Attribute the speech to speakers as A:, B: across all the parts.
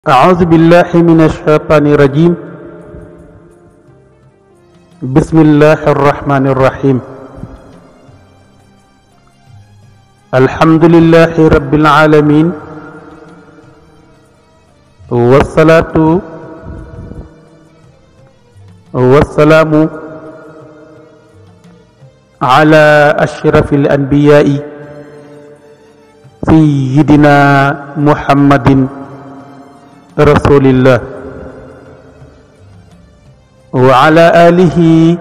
A: أعوذ بالله من الشيطان الرجيم بسم الله الرحمن الرحيم الحمد لله رب العالمين والصلاة والسلام على أشرف الأنبياء سيدنا محمد رسول الله وعلى آله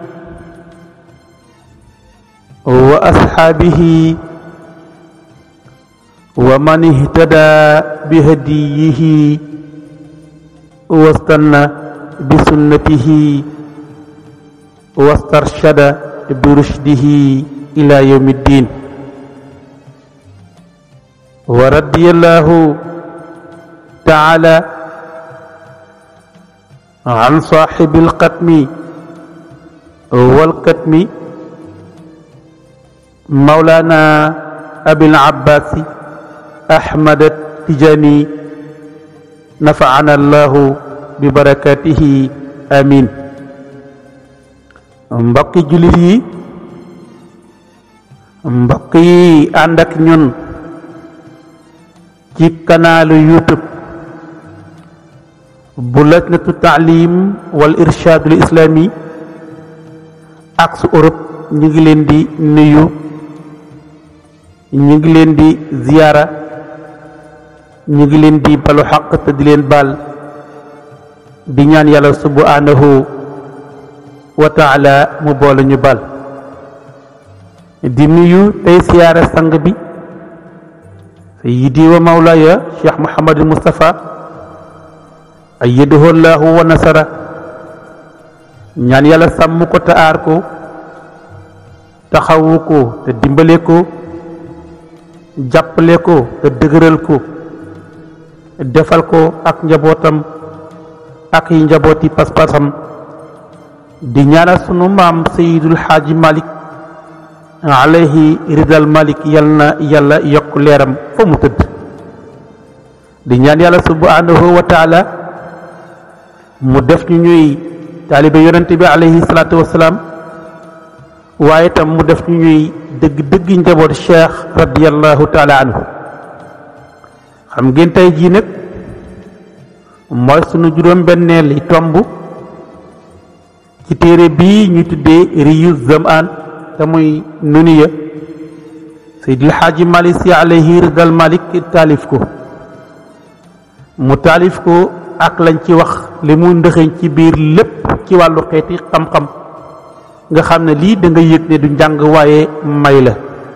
A: وأصحابه ومن اهتدى بهديه واستنى بسنته واسترشد برشده إلى يوم الدين ورضي الله تعالى عن صاحب القتم والكتم مولانا أبي العباس أحمد التجاني نفعنا الله ببركاته آمين mbokki jullit yi mbokk yi ànd ak ñun ci kanaalu YouTube bu lajnatu taalim wal irshaadul islami ak su Europe ñu ngi leen di nuyu ñu ngi leen di ziyaara ñu ngi leen di balu xaq te di leen baal di ñaan yàlla subhanahu wa taala mu boole ñu baal di nuyu tey siyaara sang bi sayyidi wa mawlaaya cheikh Mouhamadul Moustapha ayyadahu llahu wa nasara ñaan yàlla sàmm ko te aar ko taxawu ko te dimbale ko jàppale ko te dëgëral ko defal ko ak njabootam ak yi njabooti pas-pasam di ñaanal sunu maam sayidul xaaji malik alayhi ridal malik yal na yàlla yokk leeram fa mu tëdd di ñaan yàlla subhanahu wa taala mu def ñu ñuy taalibe yonente bi alayhi salaatu wasalaam waaye tam mu def ñu ñuy dëgg dëgg njaboot cheikh radiallahu taala anhu xam ngeen tey jii nag mooy sunu juróom benneel yi tomb ci téere bii ñu tuddee riyu zamaan te muy nuniya seydil xaaji malik si alayhi ridal malik taalif ko mu taalif ko ak lañ ci wax li mu ndëxëñ ci biir lépp ci wàllu xeeti xam-xam nga xam ne lii da nga yëg ne du njàng waaye may la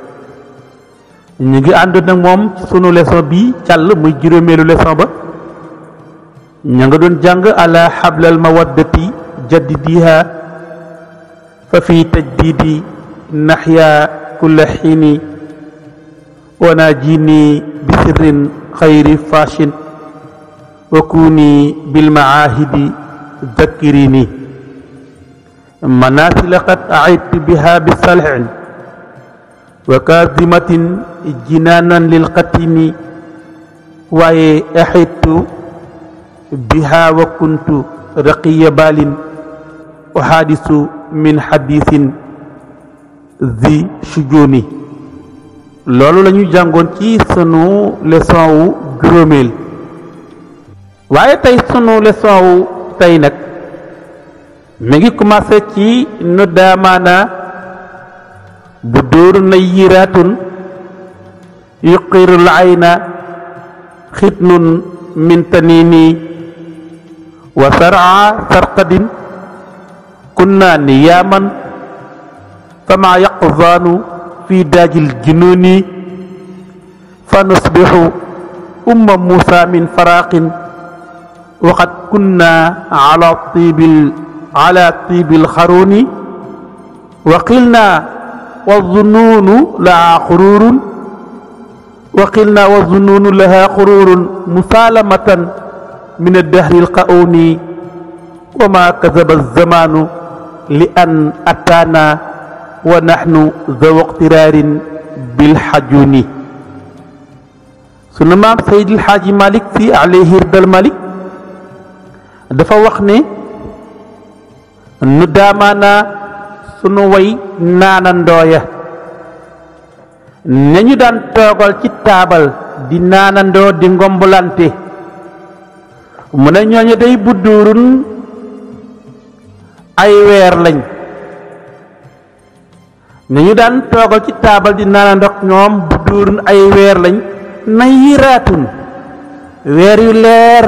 A: ñu ngi ànd nag moom ci sunu leçon bi càll muy juróomeelu leçon ba ña nga doon jàng ala xablal mawaddati jaddidiha fa fi tajdidi naxya kulla xiini wana jini bi sirrin xayri fashin wa kuni bilmaahidi zakkirini manasila qad aidtu biha bisalhin wa kazimatin jinaanan lilqatimi waaye axidtu biha wa kuntu raqiya balin wa xaadisu min xadisin zi sujuni loolu la ñu jàngoon ci sunu leçon wu juróomeel waaye tey sunu leçon wu tey nag mi ngi commencé ci nu daamaana bu dóoru na yiraatun yuqirul ayna xitnun min tanini wa saraa sarqadin kunna niyaaman fama yaqzaanu fi daajil jununi fa nusbixu umma muusa min faraqin waqad kunna ala tiibil ala tiibil xaruni wa qilna wa zunuunu laha xururun wa qilna wa zunuunu laha xururun musaalamatan min addahri alqauni wa ma kazaba alzamaanu li an ataana wa naxnu zaw iqtiraarin bilxajuni sunu maam Seydil Xaaji Malik si alayhi ridal Malik dafa wax ne nu daamaanaa sunu way naana ndooya nañu daan toogal ci taabal di naanandoo di ngombalante mu ne ñooñu day budduurun ay weer lañ nañu daan toogal ci taabal di naanandoog ñoom budduurun ay weer lañ na yiraatun weer yu leer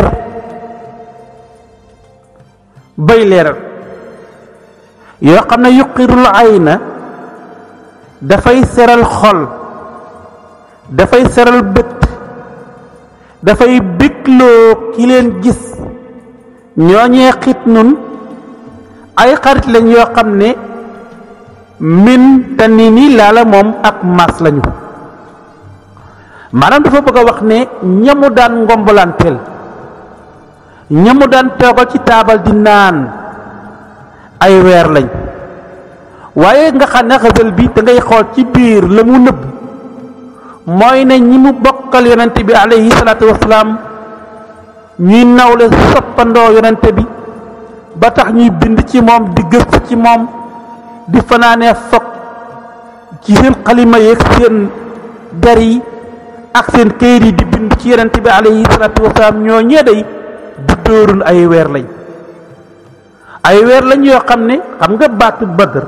A: bay leeral yoo xam ne yuqirul ayna dafay seral xol dafay seral bët dafay bégloo ki leen gis ñooñee xit nun ay xarit lañ yoo xam ne min te ni ni laala moom ak maas lañu maanaam dafa bëgg a wax ne ñamu daan ngombalanteel ñamu daan toogal ci taabal di naan ay weer lañ waaye nga xam ne xasal bi da ngay xool ci biir la mu nëbb mooy ne ñi mu bokkal yonente bi alayhi salaatu wasalaam ñuy nawle soppandoo yonente bi ba tax ñuy bind ci moom di gëstu ci moom di fanaanee fog ci seen xalima yeeg seen der yi ak seen këyit yi di bind ci yonente bi alayhi salaatu wasalaam ñoo ñee day bu dóorun ay weer lañ ay weer lañ yoo xam ne xam nga baatu badr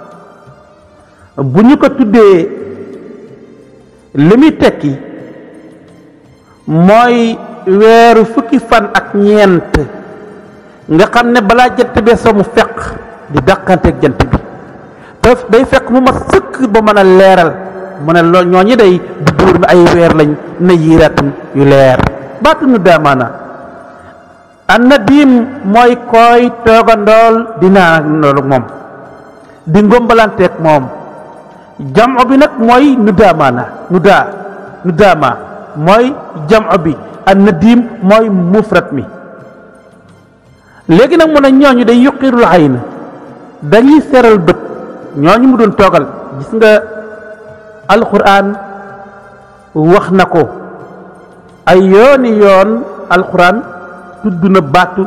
A: bu ñu ko tuddee li muy tekki mooy weeru fukki fan ak ñeent nga xam ne balaa jant bee soo mu fekk di dàqanteeg jant bi te day fekk mu ma sëkk ba mën a leeral mu ne loolu ñooñu day bu dóor na ay weer lañ na yiiraatun yu leer baatu nu daamaana an na diim mooy koy toogandool dinaa loolu moom di ngombalanteeg moom jamco bi nag mooy nu daamaana nu daa nu daama mooy jamco bi an na diim mooy mufrat mi léegi nag mu ne ñooñu day yuqirul ayn dañuy seral bët ñooñu mu doon toogal gis nga alquran wax na ko ay yooni yoon alquran tudd na baatu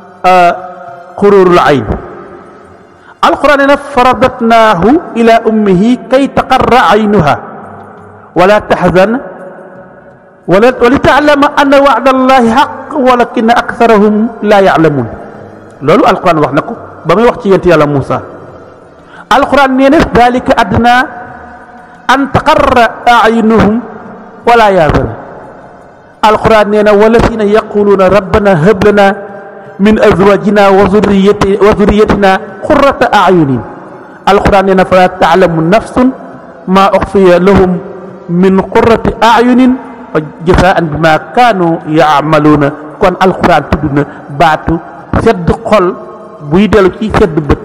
A: xururul ayn alquran ne na faradatnaahu ila ummihi kay taqarra aynuha wala taxzan wala wali taalama anna wacda allahi xaq walakina aktharahum la yaclamun loolu alquran wax na ko ba muy wax ci yent yàlla Muusa alquran nee na dalika adna an taqarra ayunuhum wala yaazana alquran nee na walladina yaquluuna rabbana hab lana min azwajina wa zurriyati wa zurriyatina qurrata ayunin alquran nee na fala taalamu nafsun ma uxfiya lahum min qurrati ayunin fa jasaan bima kaanu yaamaluuna kon alquran tudd na baatu sedd xol buy dellu ci sedd bët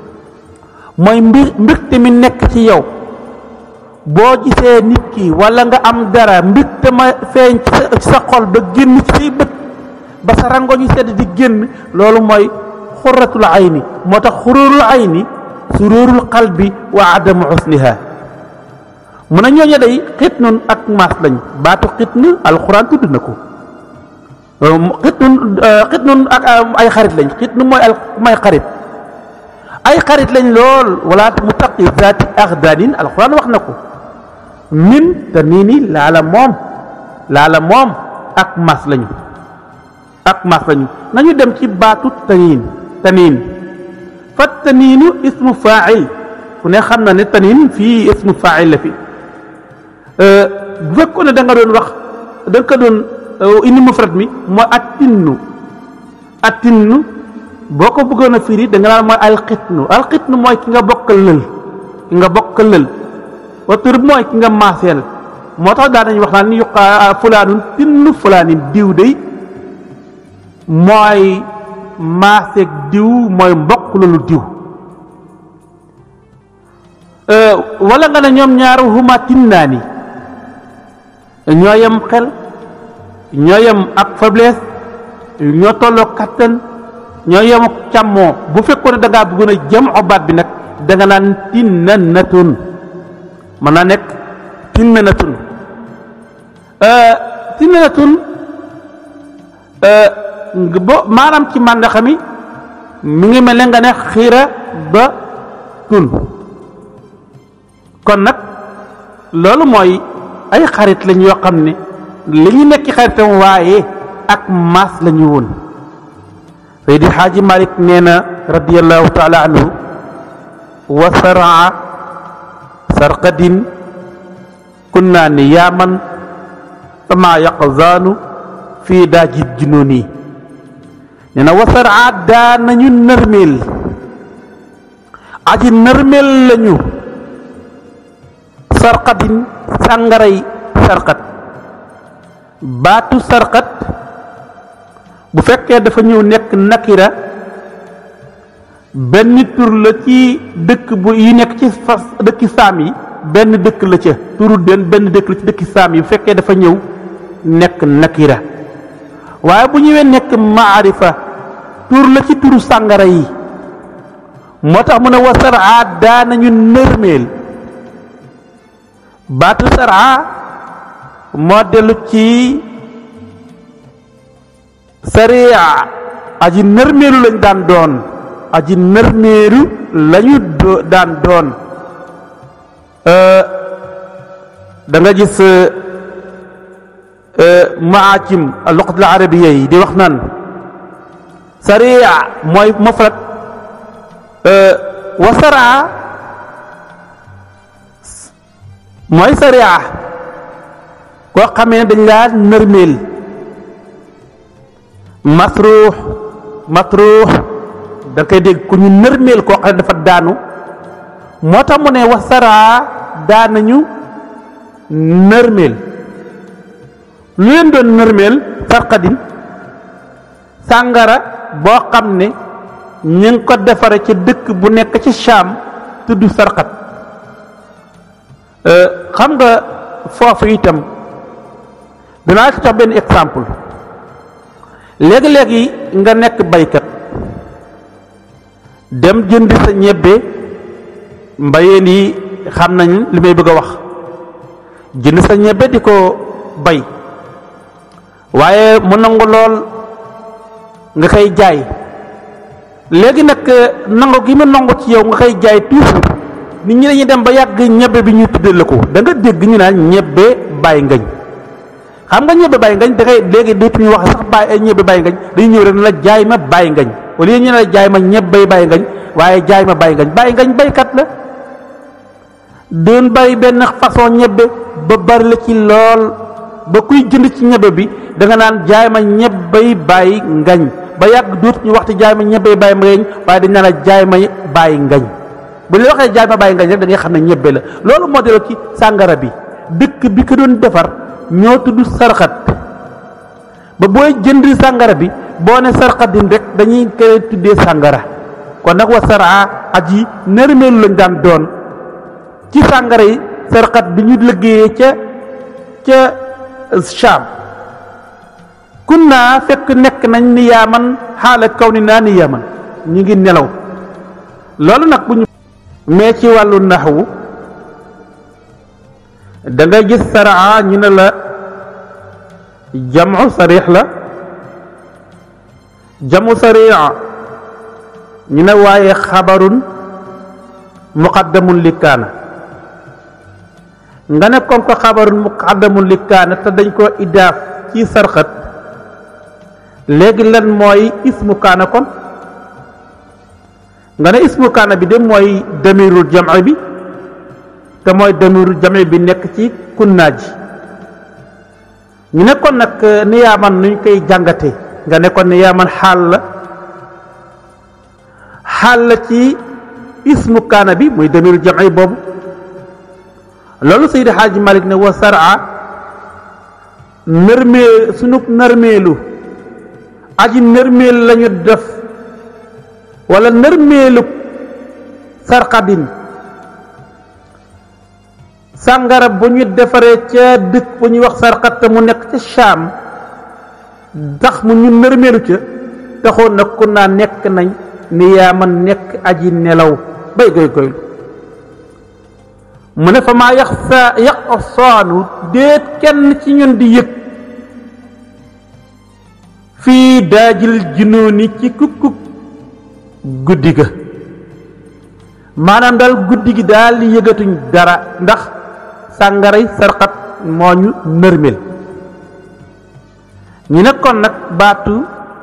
A: mooy mbir mbirte mi nekk ci yow boo gisee nit ki wala nga am dara mbirte ma feeñ ci sa xol ba génn ci say bët ba sa rango ñu sedd di génn loolu mooy xurratul ayni moo tax xururul ayni sururul qalbi wa adamu xusniha mu ne ñooñu day xit nun ak maas lañ baatu xit nu alxuraan tudd na ko xit nun xit nun ak ay xarit lañ xit nu mooy al mooy xarit ay xarit lañ lool wala mu taqi zaati axdaanin alxuraan wax na ko min te nii ni laala moom laala moom ak maas lañu ak maas lañu nañu dem ci baatu taniin taniin fa taniinu ismu faa'il ku ne xam na ne taniin fii ismu faa'il la fi bu fekkoon ne da nga doon wax da nga ko doon indi mufrad mi mooy attinnu attinnu boo ko bëggoon a firi da nga naan mooy alxitnu alxitnu mooy ki nga bokkal lël ki nga bokkal lël watur mooy ki nga maaseel moo tax daan nañu wax naan ni yuqa fulaanun tinnu fulaanin diw day mooy maaseeg diw mooy mbokk loolu diw wala nga ne ñoom ñaaru huma tinnaani ñoo yem xel ñoo yem ak faiblesse ñoo tolloo kattan ñoo yem ak càmmoo bu fekkoon ne da ngaa bëggoon a jëm obaat bi nag da nga naan tinnanatun mën naa nekk tinnanatun tinnanatun bo maanaam ci màndaxa mi mi ngi mel ne nga ne xiira ba tun kon nag loolu mooy ay xarit lañ yoo xam ne li ñu nekk xaritam waaye ak maas la ñu woon Seydi Xaaji Malik nee na radiallahu taala anhu wa saraa sarqadin kunna niyaaman fama yaqzaanu fii daajid jununi nee na wa saraa daa nañu nërmeel aji nërmeel lañu sarqatin sàngaray sarqat baatu sarqat bu fekkee dafa ñëw nekk nakira benn tur la ci dëkk bu yi nekk ci fas dëkki saam yi benn dëkk la ca turu den benn dëkk la ci dëkki saam yi bu fekkee dafa ñëw nekk nakira waaye bu ñëwee nekk maarifa tur la ci turu sàngara yi moo tax mu ne wa saraa daanañu nërmeel baatu saraa moo dellu ci sariya aji nërmeelu lañ daan doon aji nërmeelu lañu daan doon da nga gis maacim luqat al arabiya yi di wax naan sariya mooy mufrad wa saraa mooy sariya koo xamee dañ laa nërmeel masruux masruux da koy dégg ku ñu nërmeel koo xam ne dafa daanu moo tax mu ne wasaraa daanañu nërmeel lu leen doon nërmeel sarqadin sàngara boo xam ne ñu ngi ko defare ci dëkk bu nekk ci Shaam tudd sarqat xam nga foofu itam danaa ci jox benn exemple léegi-léegi nga nekk baykat dem jënd sa ñebbe mbayeen yi xam nañ li may bëgg a wax jënd sa ñebbe di ko bay waaye mu nangu lool nga koy jaay léegi nag nangu gi mu nangu ci yow nga koy jaay toujours nit ñi dañuy dem ba yàgg ñebbe bi ñu tuddee la ko da nga dégg ñu naan ñebbe bàyyi ngañ xam nga ñebbe bàyyi ngañ da ngay léegi dootuñu wax sax bàyyi ay ñebbe bàyyi ngañ dañuy ñëw rek ne la jaay ma bàyyi ngañ au lieu ñu ne la jaay ma ñebbe bàyyi ngañ waaye jaay ma bàyyi ngañ bàyyi ngañ baykat la doon bari benn façon ñebbe ba bari la ci lool ba kuy jënd ci ñebbe bi da nga naan jaay ma ñebbay bàyyi ngañ ba yàgg dootuñu waxtu jaay ma ñebbay bàyyi ngañ waaye dañ naan la jaay ma bàyyi ngañ bu ñu waxee jaay ma bàyyi ngañ rek da ngay xam ne ñebbe la loolu moo delloo ci sàngara bi dëkk bi ko doon defar ñoo tudd sarxat ba booy jënd sàngara bi boo ne sarxatin rek dañuy koy tuddee sàngara kon nag wa saraa aji nërmeelu lañ daan doon ci sàngara yi sarxat bi ñu liggéeyee ca ca Shaam kun naa fekk nekk nañ ni yaaman xaala kaw ni naa ni yaaman ñu ngi nelaw loolu nag bu ñu mais ci wàllu naxwu da nga gis saraa ñu ne la jamu sarix la jamu saria ñu ne waaye xabarun muqaddamun li kaana nga ne comme que xabarun muqaddamun li kaana te dañ koo idaaf ci sarxat léegi lan mooy ismu kaana kon nga ne ismu kaana bi de mooy damirul jam'i bi te mooy damirul jam'i bi nekk ci kunnaa ji ñu ne kon nag niyaaman nuñ koy jàngate nga ne kon niyaaman xaal la xaal la ci ismu kaana bi muy damirul jam'i boobu loolu Seydi Xaaji Malik ne wa saraa nërmee sunu nërmeelu aji nërmeel lañu def wala nërmeelu sarxadin sàngara bu ñu defaree ca dëkk bu ñuy wax sarxat te mu nekk ca Shaam tax mu ñu nërmeelu ca taxoon nag ku naa nekk nañ ni yaa ma nekk aji nelaw bay goy goylu mu ne fa maa yax sa yaq saanu déet kenn ci ñun di yëg fii daajil junooni ci kukkuk guddi ga maanaam daal guddi gi daal li yëgatuñ dara ndax sàngaray sarxat moo ñu nërmel ñu ne kon nag baatu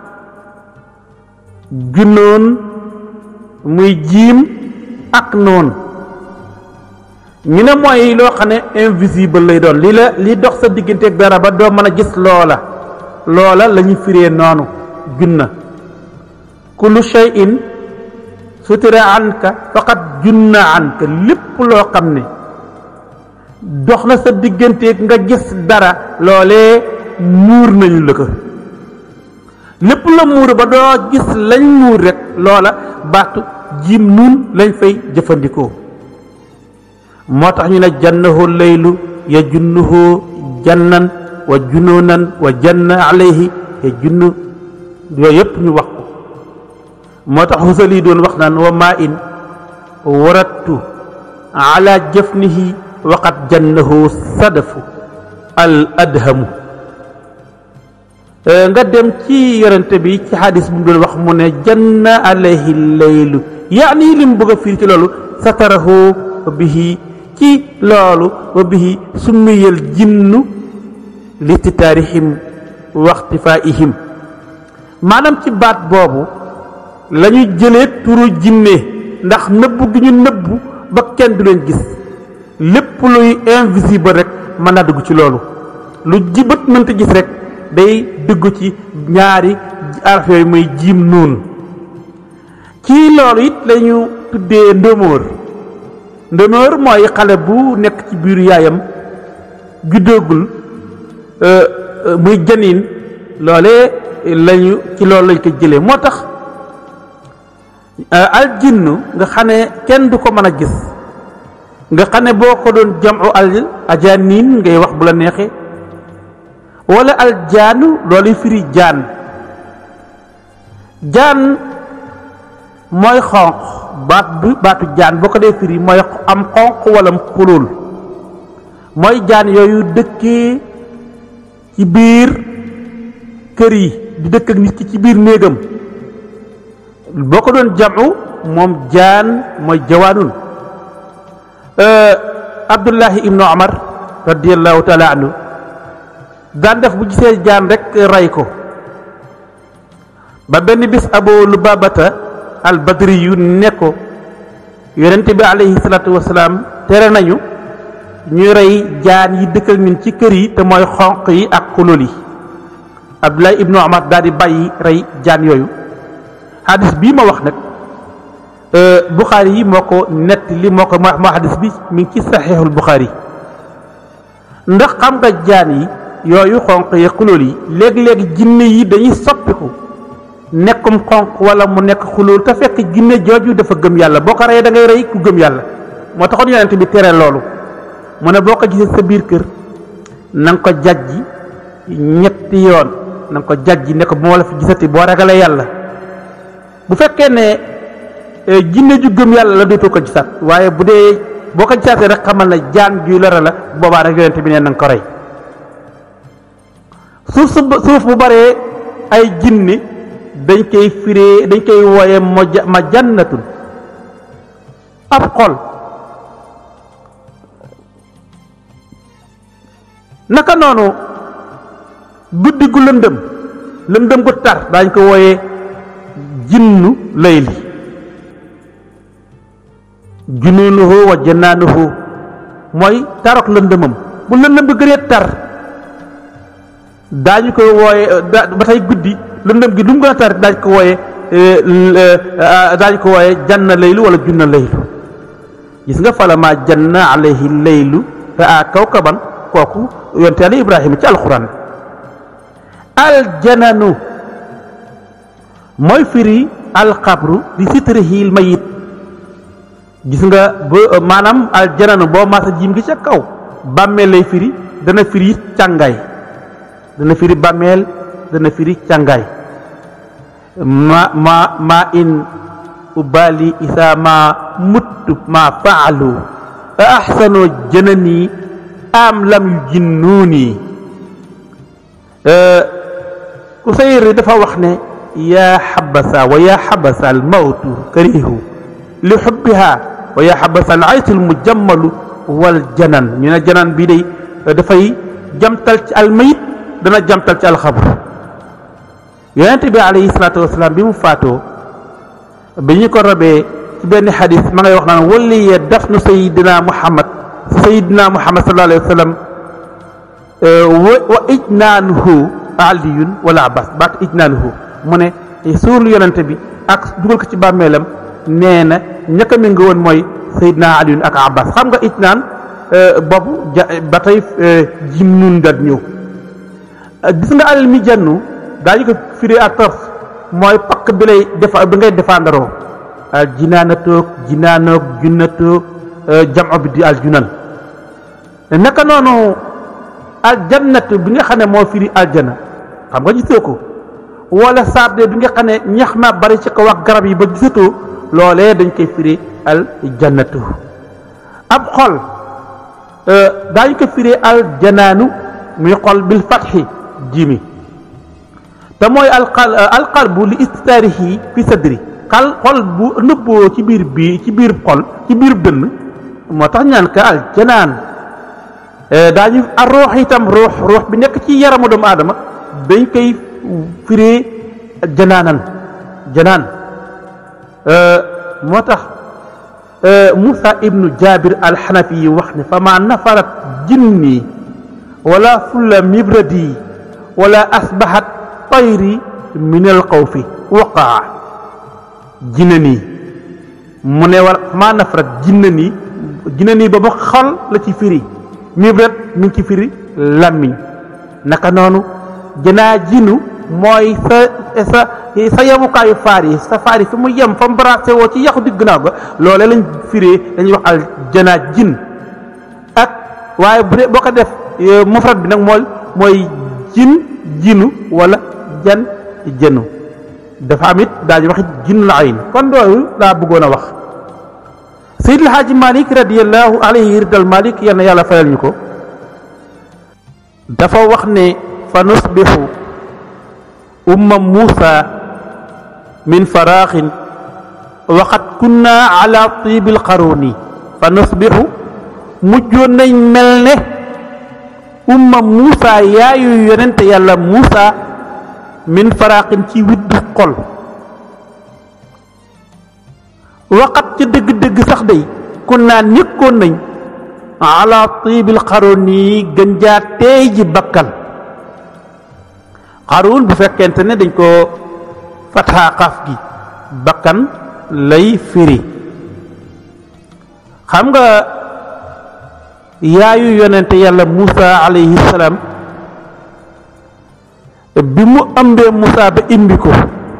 A: junoon muy jiim ak noon ñu ne mooy loo xam ne invisible lay doon li la li dox sa digganteeg dara ba doo mën a gis loola loola la ñu firee noonu junna kullu shay'in sutira anka faqat junna anka lépp loo xam ne dox na sa digganteeg nga gis dara loolee muur nañu la ko lépp la muur ba doo gis lañ muur rek loola baatu jiim nun lañ fay jëfandikoo moo tax ñu ne jannahu laylu ya junnuhu jannan wa junuunan wa janna alayhi ya junn yooyu yëpp ñu wax ko moo tax xusali doon wax naan wa maa in warattu ala jafnihi waqat jannahu sadafu al adhamu nga dem ci yorante bi ci xadis bu mu doon wax mu ne janna alayhi laylu yaani li mu bëgg a fiir ci loolu satarahu bihi ci loolu wa bihi summiyal jinnu listitaarihim waxtifaihim maanaam ci baat boobu la ñu jëlee turu jinne ndax nëbbu gi ñu nëbbu ba kenn du leen gis lépp luy invisible rek mën naa dugg ci loolu lu jibat mënta gis rek day dugg ci ñaari araf yooyu muy jiim nuun ci loolu it lañu tuddee ndóomóor ndóomóor mooy xale bu nekk ci biiru yaayam juddoogul muy janiin loole lañu ci loolu lañ ko jëlee moo tax aljinnu nga xam ne kenn du ko mën a gis nga xam ne boo ko doon jamu al ajaaniin ngay wax bu la neexee wala aljaanu looluy firi jaan jaan mooy xonq baat bu baatu jaan boo ko dee firi mooy am xonq wala mu xulul mooy jaan yooyu dëkkee ci biir kër yi di dëkk ak nit ki ci biir néegam boo ko doon jamu moom jaan mooy jawaanun abdullahi ibnu omar radiallahu taala anhu daan def bu gisee jaan rek rey ko ba benn bis abu lubabata al badri yu ne ko yonente bi alayhi salaatu wasalaam tere nañu ñuy rey jaan yi dëkk ak ñun ci kër yi te mooy xonq yi ak xulul yi abdullahi ibnu omar daal di bàyyi rey jaan yooyu hadis bii ma wax nag buxaari yi moo ko nett li moo ko moo hadis bi mi ngi ci saxiixul buxaari ndax xam nga jaan yi yooyu xonq yi xulóol yi léegi-léegi jinne yi dañuy soppiku nekkum xonq wala mu nekk xulóol te fekk jinne jooju dafa gëm yàlla boo ko reyee da ngay rey ku gëm yàlla moo taxoon yonent bi tere loolu mu ne boo ko gisee sa biir kër na nga ko jajji ñetti yoon na nga ko jajji ne ko bu ma la fi gisati boo ragalee yàlla bu fekkee ne jinne ju gëm yàlla la dootoo ko gisaat waaye bu dee boo ko gisaatee rek xamal na jaan juy lora la boobaa rek yonent bi ne na nga ko rey suuf su suuf bu baree ay jinne dañ koy firee dañ koy wooye ma jannatun ab xol naka noonu guddi gu lëndëm lëndëm gu tar daañ ko wooye jinnu layli junuunuhu wa jannaanuhu mooy tarok lëndëmam bu lëndëm bi gënee tar daañu ko wooye ba tey guddi lëndëm gi lu mu gën a tar daañu ko wooye daañu ko wooye janna laylu wala junna laylu gis nga falama janna alayhi laylu raa kawkaban kooku yonte yàlla ibrahima ci alxuraan aljananu mooy firi alxabru di sitrihil mayit gis nga ba maanaam aljananu boo maasa jiim gi ca kaw bàmmeel lay firi dana firi càngaay dana firi bàmmeel dana firi càngaay ma ma ma in ubali isa ma muttu ma faalu a ahsano janani am lam yu jinnuuni ku Usayr dafa wax ne yaa xabasa wa yaa xabasa al mawtu karihu li xubbiha wa yaa xabasa al aysu al mujammalu wal janan ñu ne janan bii day dafay jamtal ci almayit dana jamtal ci alxabru yonent bi alayhi salaatu wasalaam bi mu faatoo bi ñu ko robee ci benn xadis ma ngay wax naan walliye dafnu sayidina muhammad sayidina muhammad sallallahu alayhi wa sallam wa ijnaanuhu aliyun wala abbas baat ijnaanuhu mu ne suul yonent bi ak dugal ko ci bàmmeelam nee na ñaka mi nga woon mooy sayidina aliyun ak abbas xam nga ijnaan boobu ja ba tey jim nun dat ñëw gis nga alal mi jannu daañu ko firi à tors mooy pakk bi lay defa bi ngay défendroo al jinaanatoog jinaanoog junnatoog jamo bi di al junan naka noonu al jannatu bi nga xam ne moo firi aljana xam nga gisoo ko wala sarde bi nga xam ne ñax ma bari ci ko wax garab yi ba gisatoo loolee dañ koy firi al jannatu ab xol daañu ko firi al janaanu muy xol bil fatxi jimi te mooy alqal alqalbu li istaarihi fi sadri xal xol bu nëbboo ci biir bii ci biir xol ci biir dënn moo tax ñaan ka al janaan daañu a ruux itam ruux ruux bi nekk ci yaramu doomu aadama dañ koy firee janaanan janaan moo tax Moussa ibnu Jabir alxanafi yi wax ne fa ma nafarat jinni wala fulla mibradi wala asbahat tayri min al xawfi waqaa jinna nii mu ne war maa nafarat jinna nii jinna nii ba ba xol la ci firi mibrat mi ngi ci firi làmmiñ naka noonu janaa jinu mooy sa sa sa yemukaayu faar yi sa faar yi fi mu yem fa mu bracé woo ci yaxu digg naaw ga loole lañ firee dañuy wax al janaa jin ak waaye bu dee boo ko def mufrad bi nag mooy mooy jin jinu wala jan jënu dafa am it daal di wax jin la ayn kon loolu laa bëggoon a wax Seydi El Hadji Malick radiallahu alayhi ridal Malick yal na yàlla fayal ñu ko dafa wax ne fa nusbixu umma Muusa min faraaxin waxat kunna ala tibil qaruni fa nusbixu mujjoon nañ mel ne umma Muusa yaayu yonente yàlla Muusa min faraaxin ci widdu xol waxat ca dëgg-dëgg sax day kun naa nekkoon nañ ala tibil qaruni gën jaa teey ji bakkan xaruun bu fekkente ne dañ ko fataa xaaf gi bakkan lay firi xam nga yaayu yonente yàlla Muusa alayhi salaam bi mu ëmbee Muusa ba imbi ko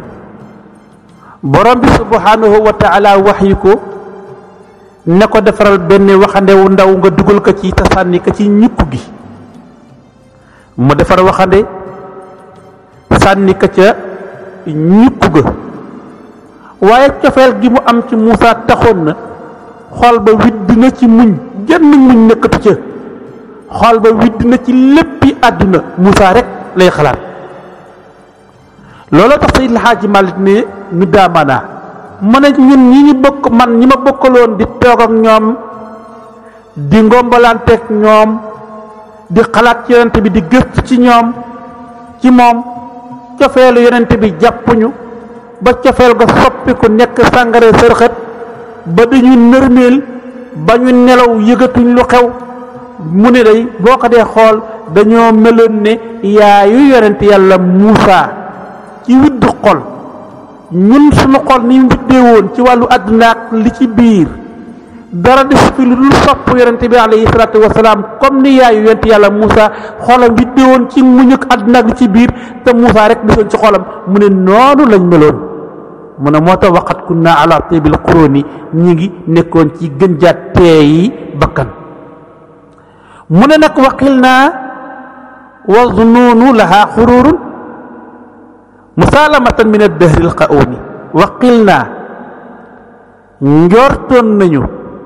A: borom bi subhanahu wa taala wax yi ko ne ko defaral benn waxande wu ndaw nga dugal ko ci te sànni ko ci ñukk gi mu defar waxande sànni ko ca ñukk ga waaye cofeel gi mu am ci Muusa taxoon na xol ba widd na ci muñ genn muñ nekkatu ca xol ba widd na ci léppi àdduna Muusa rek lay xalaat looloo tax Seydi El Hadji Malick ne ñu daamanaa ma ne ñun ñi ñu bokk man ñi ma bokkaloon di toog ak ñoom di ngombalanteeg ñoom di xalaat ci yonent bi di gëstu ci ñoom ci moom cofeelu yonent bi jàppuñu ba cofeel ga soppiku nekk sàngare sërxët ba dañu nërmeel ba ñu nelaw yëgatuñ lu xew mu ne day boo ko dee xool dañoo meloon ne yaayu yonent yàlla Muusa ci widdu xol ñun suñu xol ni mu widdee woon ci wàllu àdduna ak li ci biir dara des fi lu dul sopp yonent bi alayhi salaatu wasalaam comme ni yaayu yonent yàlla Muusa xolam widdee woon ci muñ ak àdduna ak li ci biir te Muusa rek desoon ci xolam mu ne noonu lañ meloon mu ne moo tax waxat kunna ala tibil quruni ñi ngi nekkoon ci gën jaa teeyi bakkan mu ne nag waqil naa wa zunuunu laha xururun musaalamatan min addahri alqauni waqil naa njortoon nañu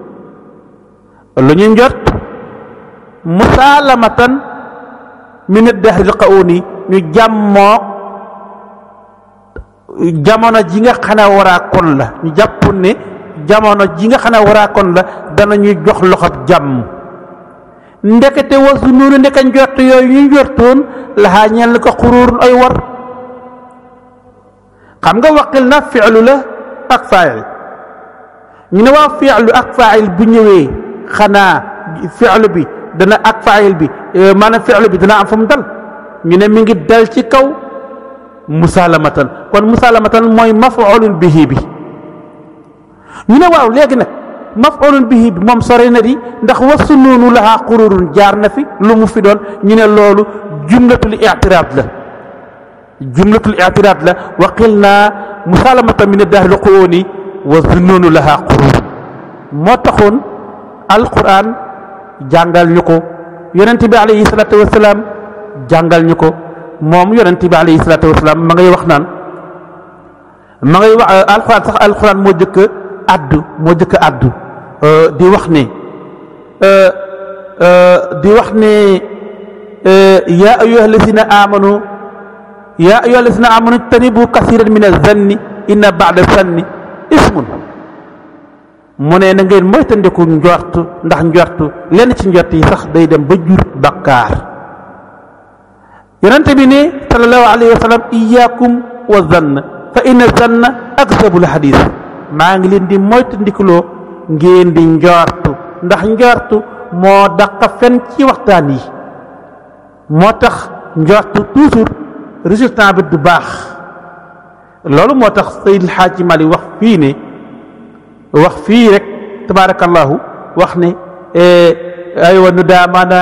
A: lu ñu njort musaalamatan min addahri alqauni ñu jàmmoo jamono ji nga xam ne waraa kon la ñu jàpp ne jamono ji nga xam ne waraa kon la danañu jox loxob jàmm ndekete wasu noonu ndeka njort yooyu ñu njortoon laxaa ñeel ko xuruurun ay war xam nga waqil na fi'lu la ak faa'il ñu ne waa fi'lu ak faa'il bu ñëwee xanaa fi'lu bi dana ak faa'il bi maanaam fi'lu bi dana am fu mu dal ñu ne mi ngi dal ci kaw musalamatan kon musalamatan mooy maf'ulun bihi bi ñu ne waaw léegi nag maf'ulun bihi bi moom sore na di ndax wasu noonu lahaa xururun jaar na fi lu mu fi doon ñu ne loolu jumlatul i'tiraad la jumlatul i'tiraad la wa qilna musalamatan min ad-dahril quuni wa zunnunu lahaa xurur moo taxoon alquran jàngal ñu ko yonent bi alayhi salaatu wasalaam jàngal ñu ko moom yonent bi alayhi salaatu wasalaam ma ngay wax naan ma ngay wax alquran sax alquran moo jëkk addu moo jëkk addu di wax ne di wax ne yaa ayyuha alladina amanu yaa ayyuha alladina amanu tanibu kasiran min azanni inna ba'da zanni ismun mu ne na ngeen moytandiku njort ndax njort lenn ci njort yi sax day dem ba jur bakkaar yonente bi ne sallallahu alayhi wa sallam iyaakum wa zann fa inna zanna akzabul hadis maa ngi leen di moytandikuloo ngeen di njortu ndax njortu moo daqa fen ci waxtaan yi moo tax njortu toujours résultat bi du baax loolu moo tax Seydil Xaaji Mali wax fii ne wax fii rek tabaarakallahu wax ne aywa nu daa maana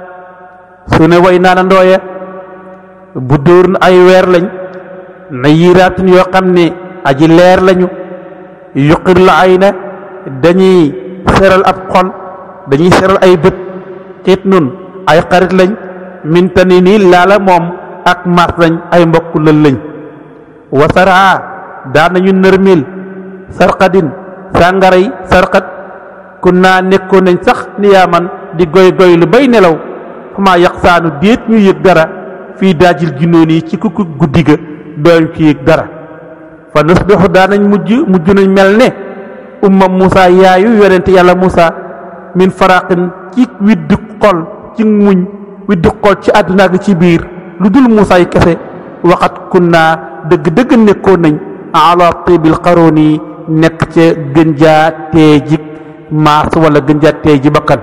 A: su ne way naana ndooya bu dóor ay weer lañ na yiiraatun yoo xam ne aji leer lañu yuqir la ay na dañuy seral ab xol dañuy seral ay bët xiit nun ay xarit lañ mintani nii laala moom ak maas lañ ay mbokk lël lañ wasaraa daan nañu nërmil sarqadin sàngaray sarqat kun naa nekkoon nañ sax niyaaman di goy goy lu bay nelaw xamaa yaq saanu déet ñu yëg dara fii daajil ginnoon yi ci kukku guddi ga dooñ ki yëg dara fa nusbixu daan nañ mujj mujj nañ mel ne umma Moussa yaayu yonente yàlla Moussa min faraqin ci widdi xol ci muñ widdi xol ci àdduna ak ci biir lu dul Moussa yi kese waxat kun naa dëgg-dëgg nekkoon nañ ala tibil qaroon yi nekk ca gën jaa teejik maas wala gën jaa teeji bakkan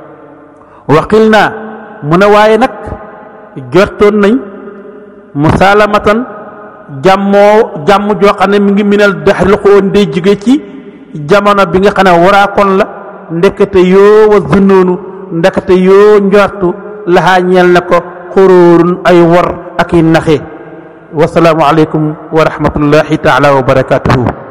A: waxil naa mu ne waaye nag jortoon nañ musaalamatan jàmmoo jàmm joo xam ne mi ngi minal daxril xoon day jóge ci jamono bi nga xam ne waraakoon la ndekete yoo wa zunnoonu ndekete yoo njortu laxaa ñeel na ko xuróorun ay wor ak i naxe wasalaamu aleykum wa rahmatullahi taala wa barakatuhu